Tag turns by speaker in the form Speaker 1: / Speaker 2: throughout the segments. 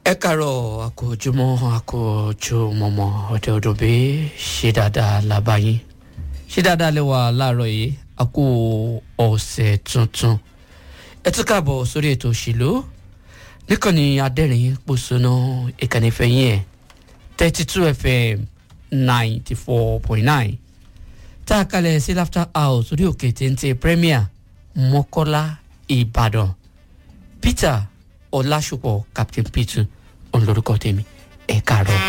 Speaker 1: ẹ kàárọ̀ àkójúmọ́ àkójúmọ́mọ́ ọ̀dẹ ọdún bí ṣe dáadáa lábáyín ṣe dáadáa lẹ́wà láàárọ̀ yìí a kú ọ̀sẹ̀ tuntun ẹ tún káàbọ̀ sórí ètò òṣèlú níkànnì adẹ́rìn pòṣónà ìkànnì fẹ̀yìn ẹ̀ thirty two fm ninety four point nine tá a kalẹ̀ sí laughter house orí òkè téńté premier mọ́kọ́lá ìbàdàn peter ọlásùpọ̀ captain peter òun lorúkọ tèmi ẹ káàárọ̀.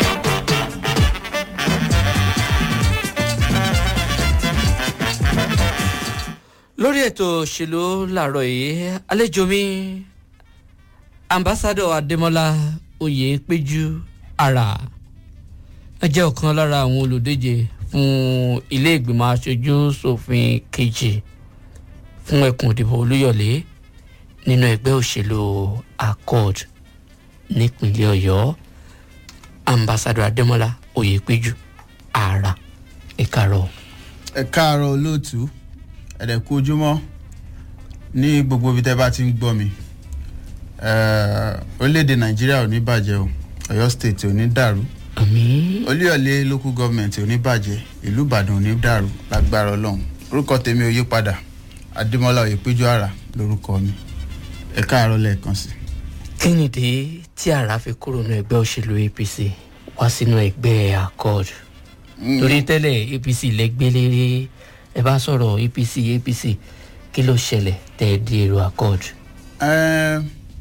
Speaker 1: lórí ètò òṣèlú làárọ̀ yìí àlejò mi ambassadọ adémọlá oyèpéjú ara ẹ jẹ́ ọ̀kan lára àwọn olùdíje fún ilé ìgbìmọ̀ aṣojú ṣòfin kejì fún ẹkùn ìdìbò olúyọ̀lé nínú ẹgbẹ́ òṣèlú accord nípínlẹ̀ ọ̀yọ́ ambassadọ adémọlá oyèpéjú ara ẹ káàárọ̀.
Speaker 2: ẹ káàárọ̀ olóòtú ẹ̀dẹ̀ kú ojúmọ́ ní gbogbo ibi tẹ́ bá ti ń gbọ́ mi Eh, orílẹ̀-èdè nàìjíríà ò ní bàjẹ́ o ọ̀yọ́ state ò ní dàrú
Speaker 1: àmì
Speaker 2: olúyọ̀lé local government ò ní bàjẹ́ ìlú ìbàdàn ò ní dàrú lágbára ọlọ́run orúkọ tèmi ò yí padà adémọlá oyèpéjú àrà lórúkọ mi ẹ káàárọ̀ lẹ́ẹ̀kan sí.
Speaker 1: kí nìdí tí ara fi kúrò ní ẹgbẹ́ òṣèlú apc wá sínú ẹgbẹ́ accord torí tẹ́lẹ̀ apc lẹ́gbẹ́lérè ẹ bá sọ̀rọ̀ apc apc kí ló ṣẹlẹ̀ tẹ́ ẹ di èrò accord.
Speaker 2: Eh,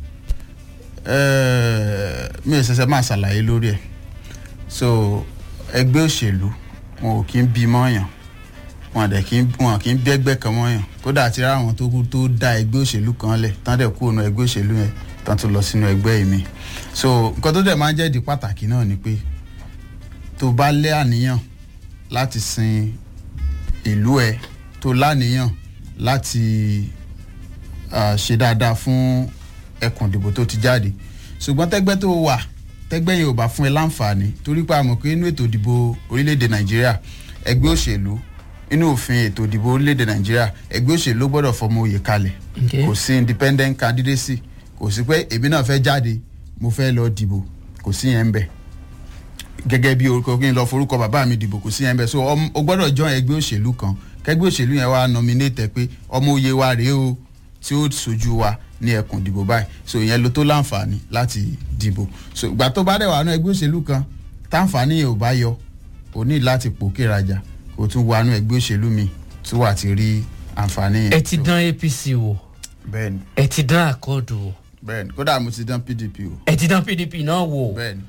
Speaker 2: eh, mi ò ṣẹ̀ṣẹ̀ máa ṣàlàyé lórí ẹ̀ so ẹgbẹ́ òṣèlú wọn ò kí ń bí mọ́yàn wọn dẹ̀ kí ń wọn kì í bẹ́gbẹ́ kan mọ́yàn kódà àti rárá àwọn tó kú tó dá ẹgbẹ́ òṣèlú kan lẹ̀ tán dẹ̀ kú ònà ẹgbẹ́ òṣèlú yẹn tán tó lọ sínú ẹgbẹ́ mi so nǹkan tó dẹ̀ máa ń jẹ́ ìdí pàtàkì náà ni pé tó bá lé àníyàn láti sin ìlú ẹ tó láníyàn láti ah, ṣe dáadáa fún ẹkùn ìdìbò tó ti jáde ṣùgbọ́n tẹ́gbẹ́ tó wà tẹ́gbẹ́ yẹn ò bá fún ẹ láǹfààní torí pé a mọ̀ pé inú ètò ìdìbò orílẹ̀-èdè nàìjíríà ẹgbẹ́ òṣèlú inú òfin ètò ìdìbò orílẹ̀-èdè nàìjíríà ẹgbẹ́ òṣèlú ló gbọ́dọ̀ fọmọ oyè kalẹ̀
Speaker 1: Okay.
Speaker 2: kò sí independent candidacy kò sí pé èmi náà fẹ́ jáde mo fẹ́ lọ dìbò kò sí yẹn ń bẹ̀ gẹ́gẹ́ bí orúkọ kí n lọ forúkọ bàbá mi dìbò kò sí yẹn bẹ́ẹ̀ so ọm- o gbọ́dọ̀ join ẹgbẹ́ òṣèlú kan kẹgbẹ́ òṣèlú yẹn wá nominate ẹ pé ọmọ oyè wa rèé o tí ó sojú wa ní ẹkùn ìdìbò báyìí so ìyẹn ló tó láǹfààní láti dìbò so ìgbà tó bá dẹ̀ wà nú ẹgbẹ́ òṣèlú kan táǹfààní yẹn ò bá yọ o ní láti pòkè rajà kó tún wà nú ẹgbẹ́ òṣèlú mi tí wà á ti rí àǹfààní yẹn.
Speaker 1: ẹ ti dán apc wò
Speaker 2: bẹ́ẹ̀ni
Speaker 1: ẹ ti dán accord wò
Speaker 2: bẹ́ẹ̀ni kódà mo ti dán pdp o
Speaker 1: ẹ ti dán pdp náà wò
Speaker 2: bẹ́ẹ̀ni.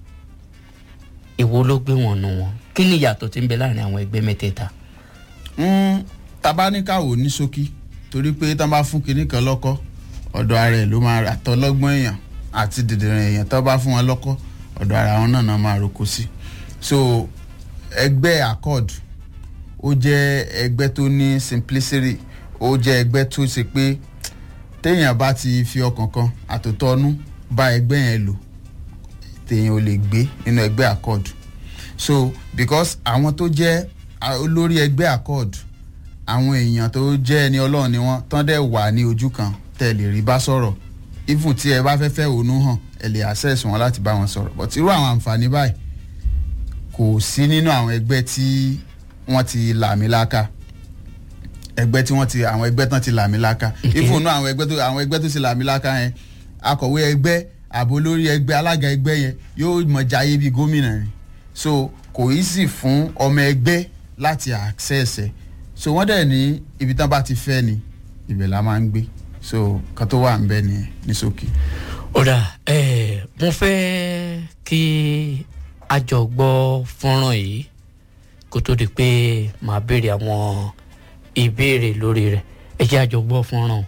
Speaker 1: èwo ló gbé wọn nù wọn kí ni ìyàtọ̀ tí ń bẹ láàrin àwọn ẹgbẹ́ mẹ́tẹ̀ẹ̀ta.
Speaker 2: Mm, tabaníkàwò ní ṣókí torí pé tán bá fún kinní kan lọ́kọ́ ọ̀dọ̀ ara ẹ̀ ló máa rà tọ́lọ́gbọ́n èèyàn àti dìdìrín èèyàn tó bá fún wọn lọ́kọ́ ọ̀dọ̀ ara wọn náà náà máa roko sí so ẹgbẹ́ accord ó jẹ́ ẹgbẹ́ tó ní simplicity ó jẹ́ ẹgbẹ́ tó ṣe pé téèyàn bá ti fi ọkàn kan àtòtọ́nú bá ẹgbẹ́ yẹn lò téèyàn ò lè gbé nínú ẹgbẹ́ accord so because àwọn tó jẹ́ a- olórí ẹgbẹ́ accord àwọn èèyàn tó jẹ́ ẹni ọlọ́run ni wọ́n tán dẹ̀ wà ní ojú kan tẹ́ lè rí bá sọ̀rọ̀ even tí ẹ bá fẹ́ fẹ́ ònú hàn ẹ lè access wọn láti bá wọn sọ̀rọ̀ but irú àwọn àǹfààní báyìí kò sí nínú àwọn ẹgbẹ́ tí wọ́n ti làmìlaka ẹgbẹ́ tí wọ́n ti àwọn ẹgbẹ́ tán ti làmìlaka even nínú àwọn ẹgbẹ́ tó àwọn ẹgbẹ́ tó ti làmìlaka yẹn akọ̀wé ẹgbẹ́ àbò lórí ẹgbẹ́ alága ẹgbẹ́ yẹn yóò mọ̀ jayé bíi gómìnà ni so kò í sì fún ọmọ ẹgbẹ́ láti access ẹ̀ so wọ́n dẹ̀ ní ibi tán bá ti fẹ́ ni ibẹ̀ la máa ń gbé so kan tó wà ń bẹ́ ni ní sókè.
Speaker 1: ọ̀dà ẹ̀ mo fẹ́ kí a jọ gbọ́ fọ́nrán yìí kó tó di pé màá béèrè àwọn ìbéèrè lórí rẹ̀ ẹ jẹ́ a jọ gbọ́ fọ́nrán.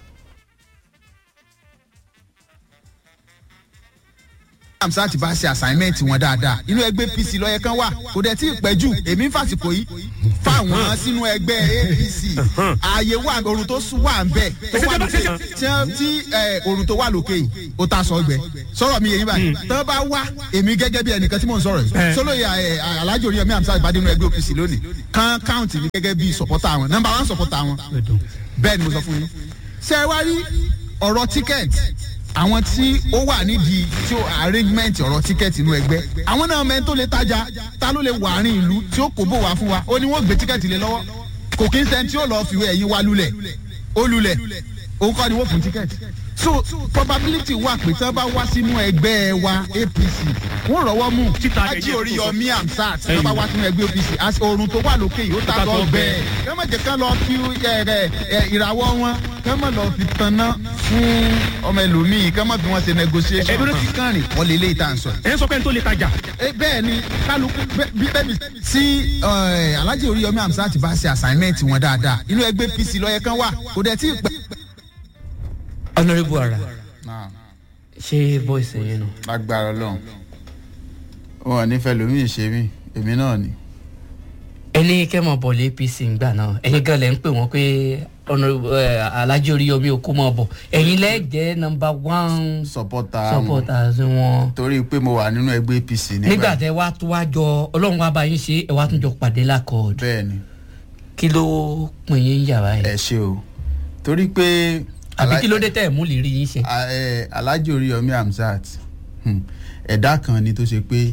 Speaker 3: amsa ti bá ṣe assignment wọn dáadáa inú ẹgbẹ́ apc lọ́yẹ kan wà kò dẹ̀ tí ì pẹ́ jù èmi ń fàsìkò yìí fáwọn sínú ẹgbẹ́ apc ààyè wà òrùn tó sùn wà ń bẹ̀ tó wà lókè tí wọ́n- tí ẹ, òrùn tó wà lókè yìí ó ta sọ gbẹ sọ̀rọ̀ mi yẹn báyìí tọ́ bá wá èmi gẹ́gẹ́ bí ẹnìkan tí mò ń sọ̀rọ̀ yìí sọlọ́yà alájò orí ẹ̀mí amsa ìbàdí inú ẹgbẹ́ apc lónìí kan count mi gẹ́gẹ́ bí supporter wọn number one supporter wọn bẹ́ẹ̀ ni mo sọ fún yín ṣé ẹ wá rí ọ̀rọ̀ ticket àwọn tí ó wà nídìí tí ó arrangement ọ̀rọ̀ tíkẹ́ẹ̀tì inú ẹgbẹ́ àwọn náà mẹ́rin tó lè tajà ta ló lè wà àárín ìlú tí ó kò bò wá fún wa ó ní wọ́n gbé tíkẹ́ẹ̀tì lé lọ́wọ́ kò kí ń sẹ́ni tí ó lọ́ọ́ fìwé ẹ̀yìn wa lulẹ̀ ó lulẹ̀ òun kọ́ ni wọ́n fún tíkẹ́ẹ̀tì so probability wà pé tí wọ́n bá wá sínú ẹgbẹ́ wa apc wọ́n rọ́wọ́ mú ájí orí yọmí amsat tí wọ́n bá wá sínú ẹgbẹ́ apc àti oorun tó wà lókè yìí ó ta lọ bẹ́ẹ̀ kẹ́mọ̀ jẹ́ kán lọ fi ìràwọ̀ wọn kẹ́mọ̀ lọ fi tanná fún ọmọ ẹlòmíì kẹ́mọ̀ fi wọ́n ṣe negotiation
Speaker 4: Ẹ̀dúró ti-
Speaker 3: kán rìn wọ́n lè lé ìta sọ
Speaker 4: ẹ ń sọ pé n tó lè tajà.
Speaker 3: Eh, bẹ́ẹ̀ ni kálukú bẹ́- bí bẹ́ẹ̀ bí. tí eh, alhaji oríyọmí amsat bá ṣe assignment wọn dáadáa inú ẹgbẹ́ apc lọ́yẹ kan wà kò dẹ̀ tí ì pẹ́.
Speaker 1: honourable ara
Speaker 2: náà
Speaker 1: ṣé voice yẹn nù.
Speaker 2: lágbára ọlọ́run wọn ò ní fẹ́ lómi ìṣe mí èmi náà ni.
Speaker 1: ẹni kẹ́mọ̀ bọ̀ lé apc ńgbà náà ẹ̀yin gan lẹ̀ ń pè wọ́n pé honourable eh, alhaji oríyọmí okú mọ̀ bọ̀ ẹ̀yin lẹ́ jẹ́ number one
Speaker 2: supporter
Speaker 1: supporters wọn.
Speaker 2: torí pé mo wà nínú ẹgbẹ́ apc
Speaker 1: nígbà tẹ wá tó wá jọ ọlọ́run wá bá yín ṣe ẹ wá tún jọ pàdé lákọ̀ọ́dù
Speaker 2: bẹ́ẹ̀ ni
Speaker 1: kí ló pin yín yàrá
Speaker 2: ẹ
Speaker 1: ẹ̀
Speaker 2: ṣe o torí pé
Speaker 1: àbí kí ló dé tẹ̀ mú lè rí yín ṣe.
Speaker 2: A- ẹ, alhaji oríyọmí hamzat hmm, ẹ̀dá kan ni tó ṣe pé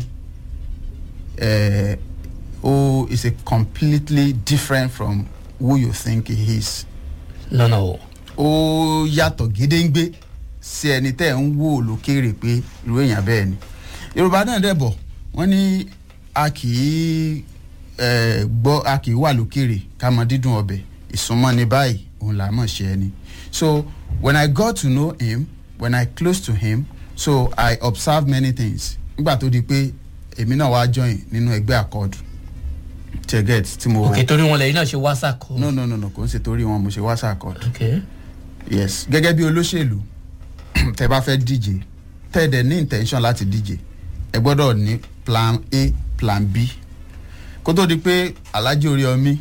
Speaker 2: ẹ, ó is a completely different from who you think he is
Speaker 1: lọ́nà o.
Speaker 2: ó yàtọ̀ gédéǹgbé sí ẹni tẹ́ ń wò lókèrè pé irú èèyàn bẹ́ẹ̀ ni yorùbá náà dẹ̀ bọ̀ wọ́n ní a kì í eh, gbọ́ a kì í wà lókèrè ká mọ dídùn ọbẹ̀ ìsúnmọ́ ní báyìí òun là á mọ̀ ṣe ẹni so when i got to know him when i close to him so i observe many things nígbà tó di pé èmi náà wá join nínú ẹgbẹ́ àkọọ́dù tẹ̀gẹ́t tí mo
Speaker 1: òkè torí wọn lẹ́yìn náà ṣe wá sàkó.
Speaker 2: no no no no kò ń ṣe torí wọn mo ṣe wá sàkọọ́dù
Speaker 1: ok
Speaker 2: yes gẹ́gẹ́ bí olóṣèlú tẹ bá fẹ́ díje tẹ́ ẹ dẹ̀ ní intention láti díje ẹ gbọ́dọ̀ ní plan a plan b kó tó di pé alhaji oríyọmí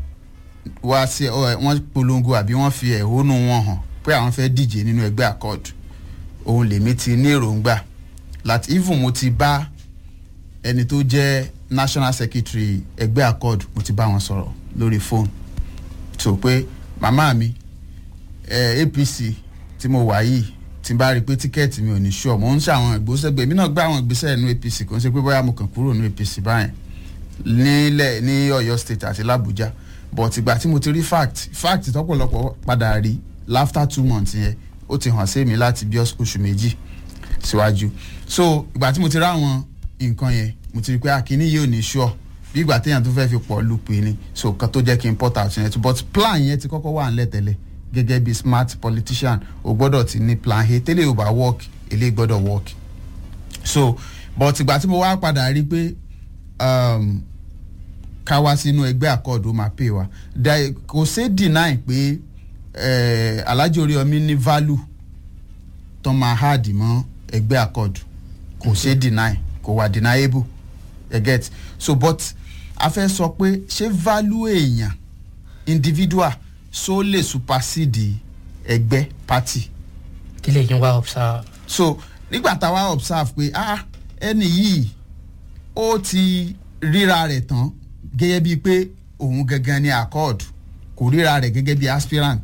Speaker 2: wá sí ọ ẹ, wọ́n polongo àbí wọ́n fi ẹ̀hónú wọn hàn pé àwọn fẹ́ díje nínú ẹgbẹ́ accord òun lèmi ti ní èròǹgbà láti even mo ti bá ẹni tó jẹ́ national secretary ẹgbẹ́ accord mo ti bá wọn sọ̀rọ̀ lórí fóònù tó pé màmá mi eh, apc tí mo wà yìí tí n bá rí i pé tíkẹ́ẹ̀tì mi ò ní ṣọ́ mo ń ṣe àwọn ìgbésẹ̀ mi náà gbé àwọn ìgbésẹ̀ nínú apc kò ń ṣe pé bóyá mo kàn kúrò nínú apc báyẹn nílẹ̀ ní ọ̀yọ́ state àti làbújá but ìgbà tí mo ti rí fact fact tọ́pọ̀lọpọ̀ padà rí after two months yẹn ó ti hàn sí mi láti bí ọs- oṣù méjì síwájú so ìgbà tí mo ti rí àwọn nǹkan yẹn mo ti rí i pé akínní yìí ò ní ṣọ́ bí ìgbà téèyàn tó fẹ́ fi pọ̀ lù pé ni so kan tó jẹ́ kí n port out yẹn but plan yẹn ti kọ́kọ́ wà nílẹ̀ tẹ́lẹ̀ gẹ́gẹ́ bí smart politician o gbọ́dọ̀ ti ní plan a tẹ́lẹ̀ ò bá work eléyìí gbọ́dọ̀ work so but ìgbà tí mo wá padà rí i pé um, ká wá sínú ẹgbẹ́ àkọọ̀dù ó máa pè wá Da- kò ṣe deny pé eh, alhaji oríyọmí ní value tó máa hard mọ́ ẹgbẹ́ àkọọ̀dù kò ṣe deny kò wà deniable you get so but a fẹ́ sọ pé ṣé value èèyàn individual so lè supersede ẹgbẹ́ party
Speaker 1: kí lè yín wá observe.
Speaker 2: so nígbà tá a wá observe pé ah ẹni yìí ó ti ríra rẹ̀ tán gẹ́gẹ́ bíi pé òun gangan ni accord kò ríra rẹ̀ gẹ́gẹ́ bíi aspirant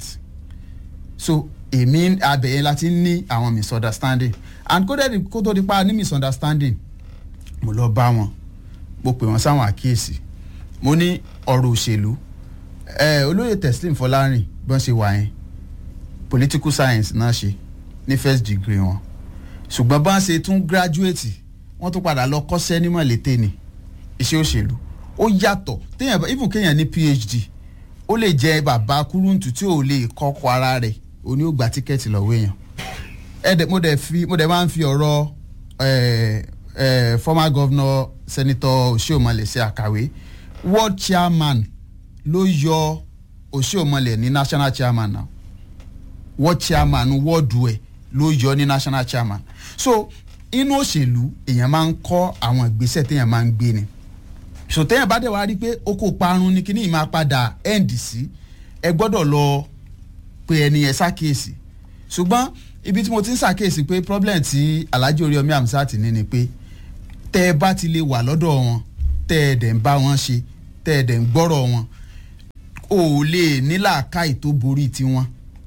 Speaker 2: so èmi abẹ̀yẹn láti ní àwọn misunderstanding and kó dẹ́ kó tó di pa ní misunderstanding mo lọ bá wọn mo pè wọ́n sáwọn àkíyèsí mo ní ọ̀rọ̀ òṣèlú ẹ olóyè teslim fọlárin bí wọ́n ṣe wà yẹn political science náà ṣe ní first degree wọn ṣùgbọ́n bá ń ṣe tún graduate wọ́n tún padà lọ kọ́ṣẹ́ nímọ̀ létè ni iṣẹ́ òṣèlú ó yàtọ̀ téèyàn bá- even kéèyàn ní phd ó lè jẹ bàbá kúrúǹtù tí ò lè kọ́kọ́ ara rẹ̀ òní ó gba tíkẹ́ẹ̀tì lọ́wọ́ èèyàn ẹ̀dẹ̀ mo dẹ̀ fi mo dẹ̀ máa ń fi ọ̀rọ̀ eh, eh, former governor senator oshiomhole ṣe àkàwé world chairman ló yọ oshiomhole ní national chairman náà world chairman wọ́ọ̀dù ẹ̀ ló yọ ní national chairman so inú òṣèlú èèyàn máa ń kọ́ àwọn ìgbésẹ̀ téèyàn máa ń gbé ni so téèyàn bá dẹ̀ wá rí i pé ó kó parun ní kíní ìmáa padà end sí ẹ gbọ́dọ̀ lọ pe ẹni yẹn ṣàkíyèsí ṣùgbọ́n ibi tí mo ti ń ṣàkíyèsí pé problem tí alhaji oríyọmí amsat ní ni pé tẹ́ ẹ bá ti lè wà lọ́dọ̀ wọn tẹ́ ẹ dẹ̀ ń bá wọn ṣe tẹ́ ẹ dẹ̀ ń gbọ́rọ̀ wọn ò lè ní làákàyè tó borí tiwọn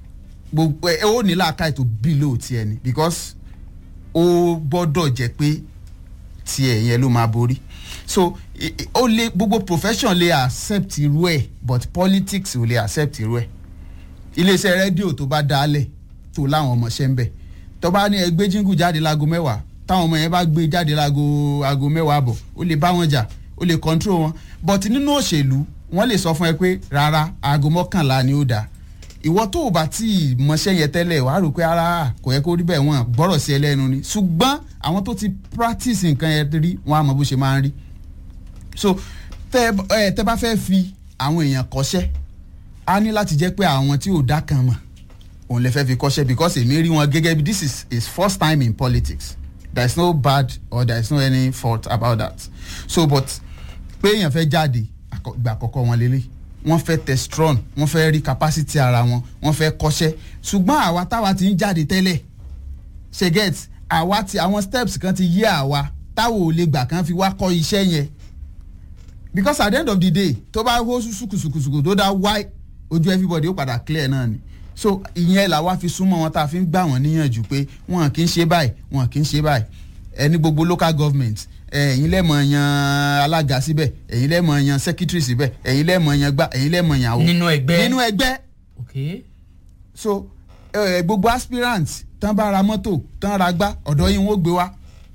Speaker 2: gbogbo ẹ ó ní làákàyè tó below tiẹ̀ ni because ó gbọ́dọ̀ jẹ́ pé tiẹ̀ yẹn ló máa borí so i- i- ó lè gbogbo profession lè accept irú ẹ̀ but politics ò lè accept irú ẹ̀ iléeṣẹ́ rédíò tó bá dálẹ̀ tó láwọn ọmọọṣẹ́ ń bẹ̀ tó bá ní ẹgbẹ́ jíngù jáde láago mẹ́wàá táwọn ọmọ yẹn bá gbé jáde láago aago mẹ́wàá bọ̀ ó lè bá wọn jà ó lè control wọn but nínú òṣèlú wọ́n lè sọ fún ẹ pé rárá aago mọ́kànlá ni ó dáa ìwọ tó o bá tí ì mọṣẹ́ yẹn tẹ́lẹ̀ wàá rò pé ara kò yẹ kó rí bẹ́ẹ̀ wọ́n gbọ́rọ̀ sí ẹ lẹ́nu ni ṣùgbọ́n àwọn tó ti practice nǹkan yẹn rí wọ́n á mọ bó ṣe máa ń rí so tẹ ẹ tẹ bá fẹ́ fi àwọn èèyàn kọ́ṣẹ́ á ní láti jẹ́ pé àwọn tí ò dá kan mọ̀ òun lè fẹ́ fi kọ́ṣẹ́ because èmi rí wọn gẹ́gẹ́ bí this is his first time in politics there is no bad or there is no any fault about that so but pé èèyàn fẹ́ jáde àkọ- ìgbà àkọ́kọ́ wọn lélẹ̀ wọ́n fẹ́ testron wọ́n fẹ́ rí capacity ara wọn wọ́n fẹ́ kọ́ṣẹ́ ṣùgbọ́n àwa táwa ti ń jáde tẹ́lẹ̀ ṣe get àwa ti àwọn steps kan ti yé àwa táwọn ò lè gbà kan fi wá kọ́ iṣẹ́ yẹn because at the end of the day tó bá hó sùkùsùkùsùkù tó dá wáì ojú everybody ó padà clear náà ni so ìyẹn làwa fi súnmọ́ wọn tá a fi ń gbà wọ́n níyànjú pé wọn kì í ṣe báyìí wọn kì í ṣe báyìí ẹni gbogbo local government ẹ̀yin lẹ́mọ̀ yan alága síbẹ̀ ẹ̀yin lẹ́mọ̀ yan secretary síbẹ̀ ẹ̀yin lẹ́mọ̀ yan gbá ẹ̀yin lẹ́mọ̀ yan àwọ̀
Speaker 1: Nínú ẹgbẹ́.
Speaker 2: nínú ẹgbẹ́
Speaker 1: ok
Speaker 2: so eh, gbogbo aspirant tán bá ra mọ́tò tán ra gbá ọ̀dọ̀ yín wọ́n gbé wá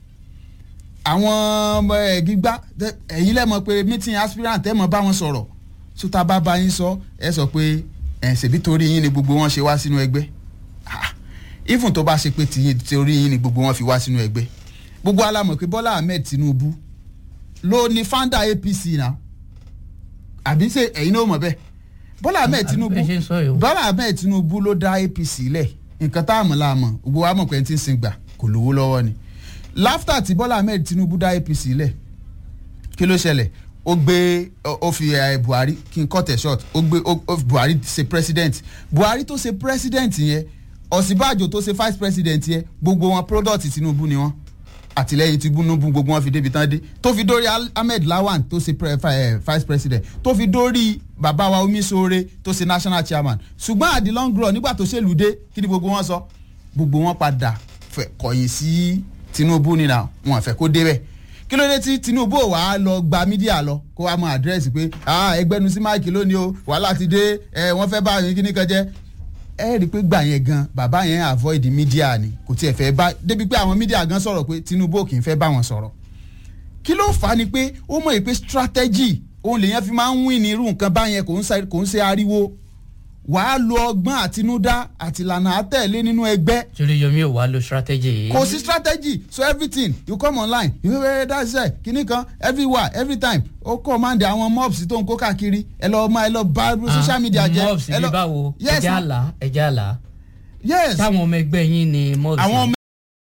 Speaker 2: àwọn ọmọ ẹ̀ gbígbá tẹ- ẹ̀yin lẹ́mọ̀ pé meeting aspirant ẹ̀ mọ̀ bá wọn sọ̀rọ̀ so tá a bá bá yín sọ ẹ sọ pé ẹ̀ ṣèbí torí yín ni gbogbo wọn ṣe wá sínú ẹgbẹ́ Ah, even tó bá ṣe pé tìyín torí yín ni gbogbo wọn fi wá sínú ẹgbẹ́ gbogbo alamọ̀ pé Bọ́lá Ahmed Tinubu ló ní founder APC náà àbí ṣe ẹ̀yin náà mọ̀ bẹ́ẹ̀ Bọ́lá Ahmed
Speaker 1: Àbí
Speaker 2: Tinubu
Speaker 1: bẹ́ẹ̀ ṣe ń sọ yìí o.
Speaker 2: Bọ́lá Ahmed Tinubu ló dá APC lẹ̀ nǹkan tá a mọ̀ la mọ̀ gbogbo wa mọ̀ pé ẹni tí ń sin gbà kò lówó lọ́wọ́ ni láftà tí Bọ́lá Ahmed Tinubu dá APC lẹ̀ kí ló ṣẹlẹ̀ ó gbé ó ó fi eh, Buhari kí n cut it short ó gbé ó ó fi Buhari ṣe president Buhari tó ṣe president yẹn Ọ̀sínbàjò tó ṣe vice president yẹn gbogbo wọn product Tinubu ni wọn àtìlẹ́yìn Tinubu gbogbo wọn fi débi tán dé tó fi dórí Al- Ahmed Lawan tó ṣe pre, eh, vice president tó fi dórí bàbá wa Omisore tó ṣe national chairman ṣùgbọ́n at the long run nígbà tó ṣèlú dé kí ni gbogbo wọn sọ gbogbo wọn padà fẹ́ kọ̀yìn sí Tinubu nínà wọn fẹ́ kó débẹ̀ kí ló dé tí Tinubu ò wá lọ gba mídíà lọ kó wá mọ àdírẹ́sì pé ah ẹgbẹ́nu sí máìkì lónìí o wàhálà ti dé ẹ wọ́n fẹ́ bá yín kíní kan jẹ́ ẹ rí i pé gbà yẹn gan bàbá yẹn avoid mídíà ni kò tiẹ̀ fẹ́ bá débi pé àwọn mídíà gan sọ̀rọ̀ pé Tinubu ò kì í fẹ́ bá wọn sọ̀rọ̀ kí ló fà á ni pé ó mọ̀ pé strategy òun lèyàn fi máa ń win ní irú nǹkan báyẹn kò ń sa- kò ń ṣe ariwo wàá lo ọgbọ́n àtinúdá àtìlànà àtẹ̀lé nínú ẹgbẹ́
Speaker 1: torí yomi ò wá lo strategy yìí.
Speaker 2: kò sí strategy so everything you come online you wey that's it kìíní kan everywhere every time ó command àwọn mobs tó ń kó káàkiri ẹ lọ máa ẹ lọ bá social media jẹ
Speaker 1: mobs
Speaker 2: ẹ
Speaker 1: bí
Speaker 2: lọ
Speaker 1: báwo
Speaker 2: yes
Speaker 1: ẹjẹ àlá ẹjẹ àlá
Speaker 2: yes
Speaker 1: táwọn ọmọ ẹgbẹ́ yín ni mobs.
Speaker 2: àwọn ọmọ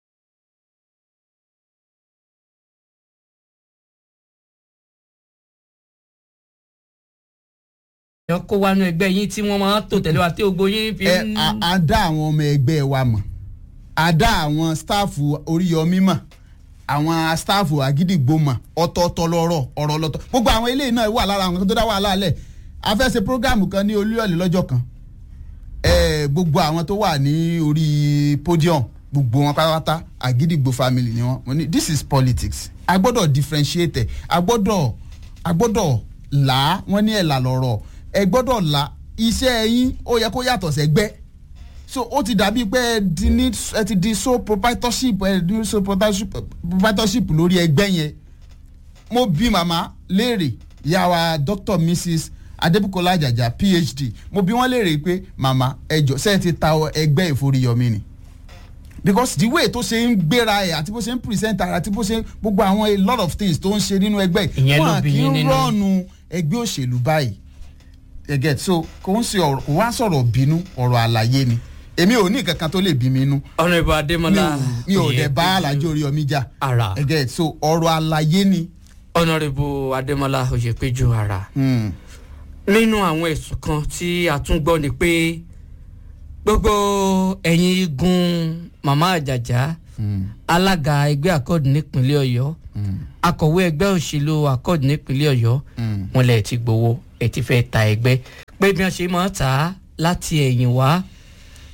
Speaker 1: yọ kó wánú ẹgbẹ́ yín tí wọ́n máa ń tò tẹ̀lé wa tí gbogbo yín fi
Speaker 2: ẹ
Speaker 1: ń.
Speaker 2: a- a dá àwọn ọmọ ẹgbẹ́ wa mọ̀ a dá àwọn sítáàfù oríyọmí mọ̀ àwọn sítáàfù àgídìgbò mọ̀ ọ̀tọ̀ọ̀tọ̀ lọ́rọ̀ ọ̀rọ̀ lọ́tọ̀ gbogbo àwọn eléyìí náà wà lára àwọn tó dá wàhálà lẹ̀ a fẹ́ ṣe prógáàmù kan ní olúyọ̀lẹ̀ lọ́jọ́ kan ẹ gbogbo àwọn tó wà ní orí podium gbogbo wọn pátápátá àgídìgbò family ni wọn mo ní this is politics a gbọ́dọ̀ differentiate ẹ̀ a gbọ́dọ̀ a gbọ́dọ̀ là á wọ́n ní ẹ̀là lọ́rọ̀ ẹ gbọ́dọ̀ là iṣẹ́ yín ó yẹ kó yàtọ̀ sẹ́gbẹ́ so ó ti dàbí pé ẹ ti ní ẹ ti di sole proprietorship ẹ di sole proprietorship proprietorship lórí ẹgbẹ́ yẹn mo bí màmá léèrè ìyàwó dr mrs adébùkọ́lá àjàjà phd mo bí wọ́n léèrè pé màmá ẹjọ́ sẹ́yìn ti ta ẹgbẹ́ ìforíyọmí ni because the way tó ṣe ń gbéra ẹ̀ àti bó ṣe ń present ara àti bó ṣe ń gbogbo àwọn a lot of things tó ń ṣe nínú ẹgbẹ́
Speaker 1: Ìyẹn ló
Speaker 2: wọn
Speaker 1: bí
Speaker 2: kì í
Speaker 1: yín nínú.
Speaker 2: rọ́ọ̀nù ẹgbẹ́ òṣèlú báyìí ẹ get so kò ń ṣe ọ̀rọ̀ kò wá sọ̀rọ̀ bínú ọ̀rọ̀ àlàyé ni èmi ò ní kankan tó lè bí mi inú
Speaker 1: ọ̀nà ìbò
Speaker 2: mi
Speaker 1: adémọlá
Speaker 2: ò mi ò dẹ̀ bá alájọ orí ọmí jà
Speaker 1: ara
Speaker 2: ẹ get so ọ̀rọ̀ àlàyé ni.
Speaker 1: ọ̀nà ìbò adémọlá oyèpéjú ara
Speaker 2: Hmm.
Speaker 1: nínú àwọn ẹ̀sùn kan tí a tún gbọ́ ni pé gbogbo ẹ̀yin igun màmá àjàjà alága ẹgbẹ́ akọ́ọ̀dù nípínlẹ̀ ọ̀yọ́ akọ̀wé ẹgbẹ́ òṣèlú akọ́ọ̀dù nípínlẹ̀ ọ̀yọ́ wọn lẹ̀ ti gbowó ẹ̀ ti fẹ́ ta ẹgbẹ́ pé bí wọ́n ṣe máa ta á láti ẹ̀yìn wá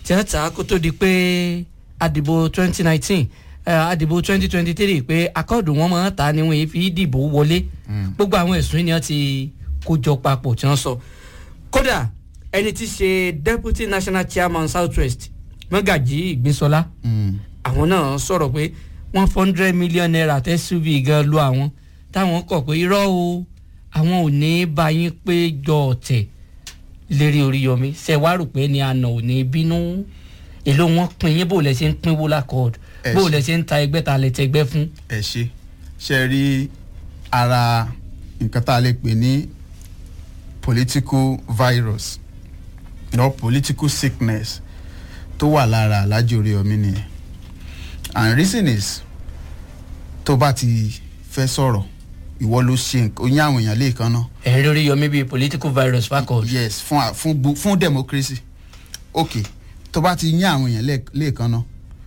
Speaker 1: tí wọ́n ta kó tó di pé àdìbò twenty nineteen àdìbò twenty twenty three pé akọ́ọ̀dù wọn máa ń ta ni wọ́n fi dìbò wọlé gbogbo àwọn ẹ̀sùn yìí ni wọ́n ti kó jọ papọ̀ tí wọ́n sọ kódà ẹni tí í ṣe deputy national chairman south west mọ́gàjì ìgbésọlá àwọn náà sọ̀rọ̀ pé one hundred million naira tẹ́ suv gan lu àwọn táwọn kọ̀ pé irọ́ o àwọn ò ní bá yín pé jọ ọ̀tẹ̀ lérí Oríyọmí ṣe wá rò pé ní àná ò ní bínú èló wọn pin yín bó lẹ ṣe ń pínwó lákọọdù
Speaker 2: Ẹ
Speaker 1: bó
Speaker 2: ṣe.
Speaker 1: lẹ ṣe ń ta ẹgbẹ́ ta lẹ tẹgbẹ́ fún.
Speaker 2: ẹ ṣe ṣe rí ara nǹkan tá a lè pè ní political virus or political sickness tó wà lára Alhaji Oríyọmí nìyẹn and reason is tó bá ti fẹ́ sọ̀rọ̀ ìwọ ló ṣe nǹkan oyin àwọn èèyàn lẹ́ẹ̀kan náà
Speaker 1: ẹ̀rín Oríyọmí bíi political virus fakọọdù.
Speaker 2: yes fún a- fún gbo- fún democracy ok tó bá ti yín àwọn èèyàn lẹ́ẹ̀- lẹ́ẹ̀kan náà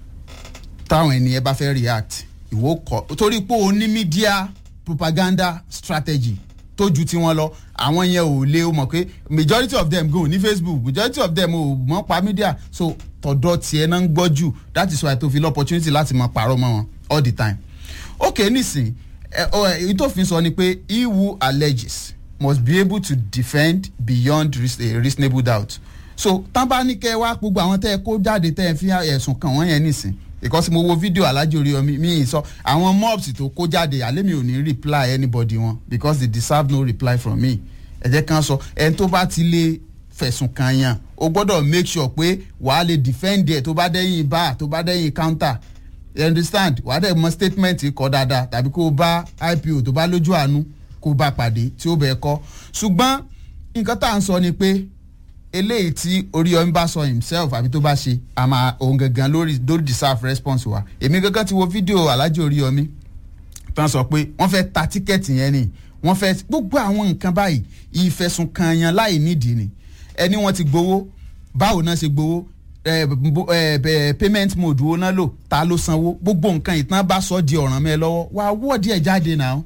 Speaker 2: táwọn ènìyàn bá fẹ́ react ìwọ kọ torí pé o ní media propaganda strategy tó ju tiwọn lọ àwọn yẹn ò lè o mọ̀ pé majority of them go ní facebook majority of them ò mọ̀ pa media so tọ̀dọ̀ tiẹ̀ náà ń gbọ́ jù that is why tó fi lọ opportunity láti mọ̀ pàrọ̀ mọ́ wọn all the time ok nísìn ẹ ọ ẹ èyí tó fi sọ ni pé he who alleges must be able to defend beyond reas- a reasonable doubt so tán bá ní kẹ́ ẹ wá gbogbo àwọn tẹ́ ẹ kó jáde tẹ́ ẹ fi ẹ̀sùn kàn wọ́n yẹn nísìn because mo wo fídíò Alhaji Oríyọmí mi ì sọ àwọn mobs tó kó jáde àlẹ́ mi ò ní reply anybody wọn because they deserve no reply from me ẹ jẹ́ kán sọ ẹni tó bá ti lè fẹ̀sùn kàn yàn o gbọ́dọ̀ make sure pé wàá lè defend ẹ̀ tó bá dẹ́yìn bá tó bá dẹ́yìn counter you understand wàá dẹ̀ mọ statement kọ dáadáa tàbí kó o bá ipo tó bá lójú àánú kó o bá pàdé tí ó bẹ̀ kọ́ ṣùgbọ́n nǹkan tá à ń sọ ni pé eléyìí tí Oríyọmí bá sọ himself àbí tó bá ṣe àmà òun gangan lórí lórí deserve response wa èmi gangan ti wo fídíò Alhaji Oríyọmí tán sọ pé wọ́n fẹ́ ta tíkẹ́ẹ̀tì yẹn ni wọ́n fẹ́ gbogbo àwọn nǹkan báyìí ìfẹ̀sùnkànyàn láì nídìí ni ẹni wọ́n ti gbowó báwo náà ṣe gbowó ẹ, bo- ẹ, bẹ- payment mode wo náà lò ta ló sanwó gbogbo nǹkan ìtàn bá sọ di ọ̀ràn mẹ́ lọ́wọ́ wàá wọ́ọ̀dì ẹ̀ jáde náà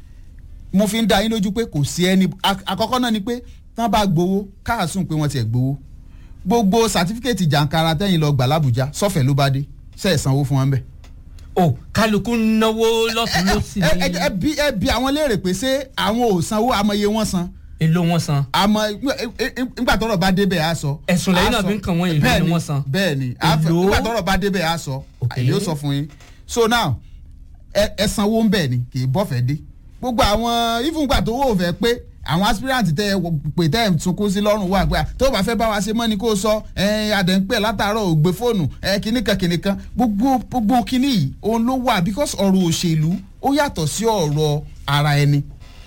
Speaker 2: mo fi ń da yín lójú pé kò sí ẹni ak- àkọ́kọ́ náà ni pé tán bá gbowó káàsùn pé wọ́n tiẹ̀ gbowó gbogbo sàtífíkẹ́ẹ̀tì jàǹkara tẹ́yìn lọ gbà lábùjá sọ́fẹ̀ẹ́ ló bá dé ṣe é sanwó fún wọn bẹ́ẹ̀.
Speaker 1: o kálukú ń náwó lọ́tún lọ́sì
Speaker 2: ẹ ẹ
Speaker 1: ní
Speaker 2: ẹ bí ẹ bí àwọn léèrè pé ṣé àwọn ò sanwó amọye wọn san
Speaker 1: èló wọn san.
Speaker 2: àmọ́ nígbà tọ́rọ̀ bá débẹ̀ á sọ.
Speaker 1: Ẹ̀sùn lẹ́yìn
Speaker 2: Á
Speaker 1: náà
Speaker 2: sọ.
Speaker 1: fi ń kàn wọ́n, èló ni
Speaker 2: Bẹ́ẹ̀ni,
Speaker 1: wọ́n san?
Speaker 2: bẹ́ẹ̀ni á fẹ́-
Speaker 1: Èló?
Speaker 2: nígbà tọ́rọ̀ bá débẹ̀ á sọ
Speaker 1: Ok.
Speaker 2: èyí ó sọ fún yín so now ẹ ẹ sanwó ń bẹ̀ ni kì í bọ́fẹ̀ dé gbogbo àwọn ìfúngbà tó wò fẹ́ pé àwọn aspirant tẹ ẹ pè tẹ ẹ sunkún sí lọ́rùn wà pé à, tó o bá fẹ́ bá wa ṣe mọ́ ni kó o sọ ẹ adẹ̀ǹpẹ̀ látàárọ̀ ò gbé fóònù ẹ kìnnìkan kìnnìkan gbogbo gbogbo kìnnì yìí òun ló wà because ọ̀rọ̀ òṣèlú ó yàtọ̀ sí ọ̀rọ̀ ara ẹni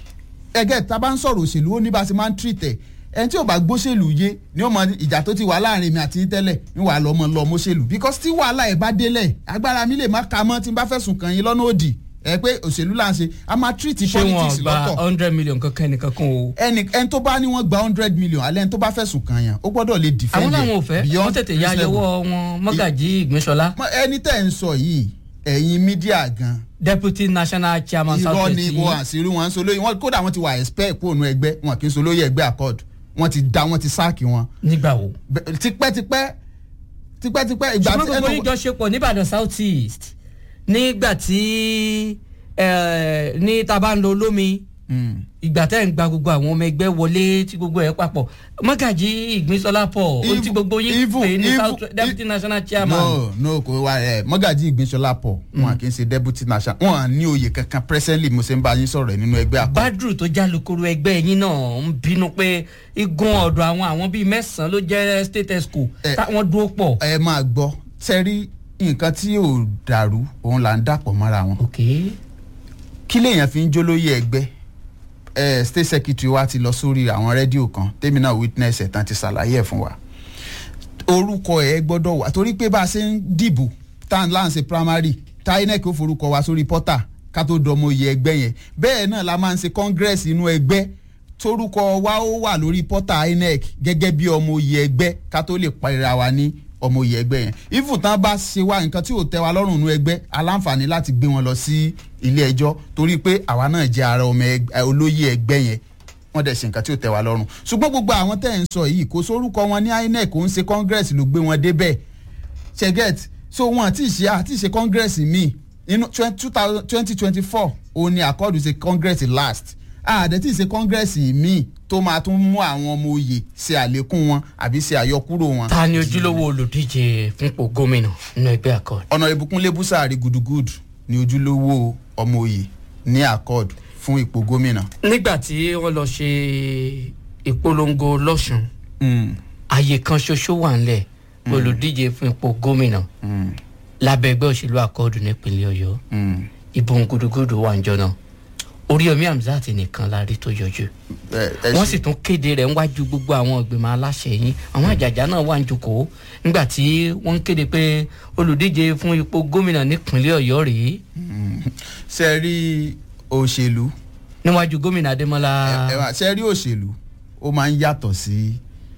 Speaker 2: ẹgẹ tá a bá ń sọ̀rọ̀ òṣèlú ó ní bá a ṣe máa ń treat ẹ̀ ẹni tí ò bá gbóṣèlú yé ni ó mọ ìjà tó ti wà láàrin mi àti yín tẹ́lẹ̀ ń wà lọ́mọ lọ mọ́ṣèlú because tí wàhálà ẹ̀ bá délẹ̀ agbára mi lè má ka mọ́ tí n bá fẹ̀sùn kàn yín lọ́nà òdì ẹ pé òṣèlú là ń ṣe a máa treat
Speaker 1: ṣé
Speaker 2: politics
Speaker 1: wọn gba
Speaker 2: lọ́tọ̀
Speaker 1: hundred million kankan nìkan kan o.
Speaker 2: ẹni ẹni tó bá ní wọ́n gba hundred million alẹ́ ẹni tó bá fẹ̀sùn kàn yàn ó gbọ́dọ̀ lè defend
Speaker 1: àwọn
Speaker 2: ẹ̀
Speaker 1: làwọn ò fẹ́
Speaker 2: beyond
Speaker 1: wọ́n tètè ya
Speaker 2: reasonable.
Speaker 1: yọwọ́ wọn mọ́gàjì ìgbésọlá
Speaker 2: Mọ ẹni tẹ́ ń sọ yìí ẹ̀yin mídíà gan
Speaker 1: deputy national chairman
Speaker 2: irọ́
Speaker 1: south
Speaker 2: ni
Speaker 1: west
Speaker 2: ibo
Speaker 1: yìí
Speaker 2: àṣírí wọn ń solóyè wọn kódà wọn ti wà expect kó nu ẹgbẹ́ wọn kì í solóyè ẹgbẹ́ accord wọn ti da wọn ti sáàkì wọn
Speaker 1: nígbà wo.
Speaker 2: Bẹ- tipẹ́tipẹ́ tipẹ́tipẹ́ ìgbà
Speaker 1: ṣùgbọ́n
Speaker 2: tí
Speaker 1: gbogbo
Speaker 2: ẹnu-
Speaker 1: yín jọ ṣe pọ̀ nìbàdàn south east nígbà tí eh, ní tá a bá ń lo olómi
Speaker 2: Mm.
Speaker 1: ìgbà tẹ́ ń gba gbogbo àwọn ọmọ ẹgbẹ́ wọlé tí gbogbo ẹ̀ papọ̀ mọ́gàjì ìgbínsọ́lá pọ̀ ó ti
Speaker 2: Even-
Speaker 1: gbogbo yín
Speaker 2: even-
Speaker 1: pè ní
Speaker 2: even-
Speaker 1: south deputy national chairman.
Speaker 2: no no kò wá ẹ mọ́gàjì ìgbésọlá pọ̀ wọn kì í ṣe deputy national wọn à ní oyè kankan presently mo ṣe ń bá yín sọ̀rọ̀ ẹ̀ nínú ẹgbẹ́ accord
Speaker 1: badru tó jálukuru ẹgbẹ́ yín náà ń bínú pé igun ọ̀dọ̀ àwọn àwọn bíi mẹ́sàn-án ló jẹ́ state esco
Speaker 2: Eh.
Speaker 1: táwọn dúró pọ̀.
Speaker 2: ẹ máa gbọ́ sẹ́rí nǹkan tí ò dàrú òun là ń dàpọ̀ mọ́ra wọn
Speaker 1: ok
Speaker 2: kí lèèyàn fi ń jólóyè ẹgbẹ́ ẹ state secretary wa ti lọ sórí àwọn rédíò kan tèmi náà witness ẹ̀ tán ti ṣàlàyé ẹ̀ fún wa orúkọ ẹ̀ gbọ́dọ̀ wà torí pé bá a ṣe ń dìbò tá à ń láǹṣe primary tá inec ó forúkọ wa sórí portal ká tó dọmọ oyè ẹgbẹ́ yẹn bẹ́ẹ̀ náà la máa ń ṣe congress inú ẹgbẹ́ torúkọ wa ó wà lórí portal inec gẹ́gẹ́ bí ọmọ oyè ẹgbẹ́ ká tó lè parira wa ní ọmọ oyè ẹgbẹ́ yẹn ifun tán bá ṣe wá nǹkan tí ò tẹ́ wa lọ́rùn nínú ẹgbẹ́ aláǹfààní láti gbé wọn lọ sí ilé ẹjọ́ torí pé àwa náà jẹ́ ara ọmọ ẹgbẹ́- olóyè ẹgbẹ́ yẹn wọ́n dẹ̀ ṣe nǹkan tí ò tẹ́ wa lọ́rùn ṣùgbọ́n gbogbo àwọn tẹ́ ẹ̀ ń sọ yìí kò sórúkọ wọn ní inec kò ń ṣe congress ló gbé wọn débẹ̀ ṣẹ́gẹ́t so wọn àti ṣe àti ṣe congress míì inú twenty twenty four òun ni àkọọ́dù ṣe congress last àdẹ tí ṣe congress míì tó máa tún mú àwọn ọmọ oyè ṣe àlékún wọn àbí ṣe àyọkúrò wọn.
Speaker 1: ta ni ojúlówó olùdíje fúnpò gómìnà nínú ẹgbẹ́ accord.
Speaker 2: ọ̀nà ìbùkún lébùsàárì gudugudu ni ojúlówó ọmọ oyè ní accord fún ipò gómìnà.
Speaker 1: nígbà tí wọ́n lọ ṣe ìpolongo lọ́sùn àyè kan ṣoṣo wà ńlẹ̀ olùdíje fún ipò gómìnà lábẹ́ ẹgbẹ́ òṣèlú accord nípínlẹ̀ ọ̀yọ́ ìbọn gudugudu wà ń jọ náà oríyomi hamzat nìkan la rí tó yọjú wọ́n sì tún kéde rẹ̀ níwájú gbogbo àwọn ìgbìmọ̀ aláṣẹ yín àwọn àjàjà náà wà ń jókòó nígbà tí wọ́n ń kéde pé olùdíje fún ipò gómìnà nípínlẹ̀ ọ̀yọ́ rèé.
Speaker 2: ṣe rí òṣèlú.
Speaker 1: níwájú gómìnà adémọlá.
Speaker 2: ṣe rí òṣèlú ó máa ń yàtọ̀ sí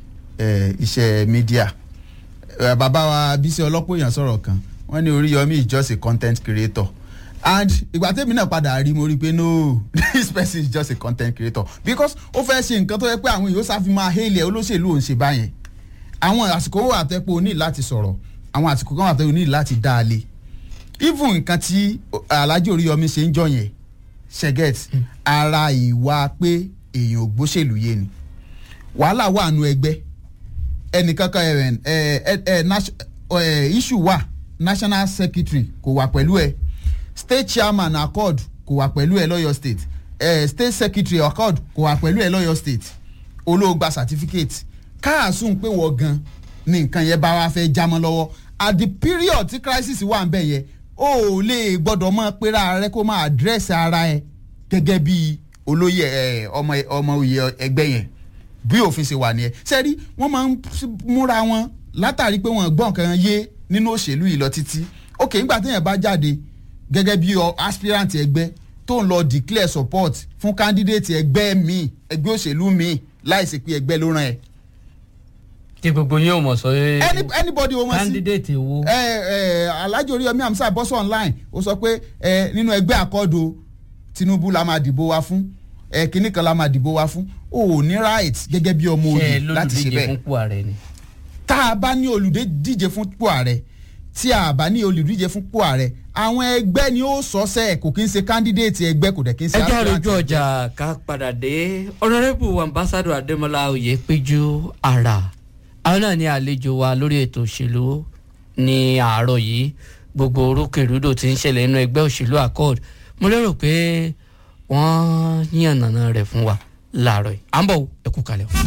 Speaker 2: iṣẹ́ mídíà bàbá wa bísí ọlọ́pọ̀ èèyàn sọ̀rọ̀ kan wọ́n ní oríyomi is just a content creator and ìgbà tẹ́mi náà padà rí mo rí i pé no this person is just a content creator because ó fẹ́ ṣe nǹkan tó yẹ pé àwọn èèyàn sáfi máa hail ẹ̀ olóṣèlú òun ṣe báyẹn àwọn àsìkò wà tẹ́ pé o ní láti sọ̀rọ̀ àwọn àsìkò kan wà tẹ́ o ní láti dá a lé even nǹkan tí alhaji oríyọmí ṣe ń jọ yẹn ṣẹgẹt ara ìwà pé èèyàn ò gbóṣèlú yé ni wàhálà wà nù ẹgbẹ́ ẹnìkankan ẹ ẹ ẹ issue wà national secretary kò wà pẹ̀lú ẹ state chairman accord kò wà pẹ̀lú ẹ lọ́yọ̀ state eh, state secretary accord kò wà pẹ̀lú ẹ lọ́yọ̀ state olóògbà certificate káàsùn pé wọ́n gan ni nǹkan yẹn bá wa fẹ́ jámọ́ lọ́wọ́ at the period tí crisis wà ń bẹ̀ yẹn o ò lè gbọ́dọ̀ mọ́ pera rẹ kó máa address ara ẹ gẹ́gẹ́ bí olóyè ọmọ ọmọ òye ẹgbẹ́ yẹn bí òfin ṣe wà nìyẹn sẹ́rí wọ́n máa ń múra wọn látàrí pé wọ́n gbọ́n kan yé nínú òṣèlú yìí lọ títí ok nígbà téèyàn bá jáde gẹ́gẹ́ bí aspirant ẹgbẹ́ tó ń lọ declare support fún candidate ẹgbẹ́ mi ẹgbẹ́ òṣèlú mi láìsí pé ẹgbẹ́ ló ràn ẹ́.
Speaker 1: tí gbogbo yín ò mọ̀ sọ yé
Speaker 2: anybody wo mọ̀ sí
Speaker 1: candidate wo.
Speaker 2: ẹ ẹ alhaji oríyọmí amsa bọ́sọ̀ online ó sọ pé ẹ nínú ẹgbẹ́ àkọ́dọ̀ tinubu la máa dìbò wa fún ẹ kínní kan la máa dìbò wa fún o ò ní right gẹ́gẹ́ bí ọmọ òye láti ṣe bẹ́ẹ̀
Speaker 1: fún pò ààrẹ ni.
Speaker 2: tá a bá ní olùdíje fún pò ààrẹ tí a bá ní olùdíje fún pò ààrẹ àwọn ẹgbẹ́ ni ó sọ sẹ́ kò kí n ṣe candidate ẹgbẹ́ kò dẹ̀ kí n ṣe
Speaker 1: ẹ jẹ́ àròjù ọjà ká padà dé honourable ambassador adémọlá oyèpéjú ara àwọn náà ní àlejò wa lórí ètò òṣèlú ní àárọ̀ yìí gbogbo orúkèrúdò tí ń ṣẹlẹ̀ nínú ẹgbẹ́ òṣèlú accord mo lérò pé wọ́n yànnàná rẹ̀ fún wa láàárọ̀ yìí à ń bọ̀ ẹ kú kalẹ̀ o.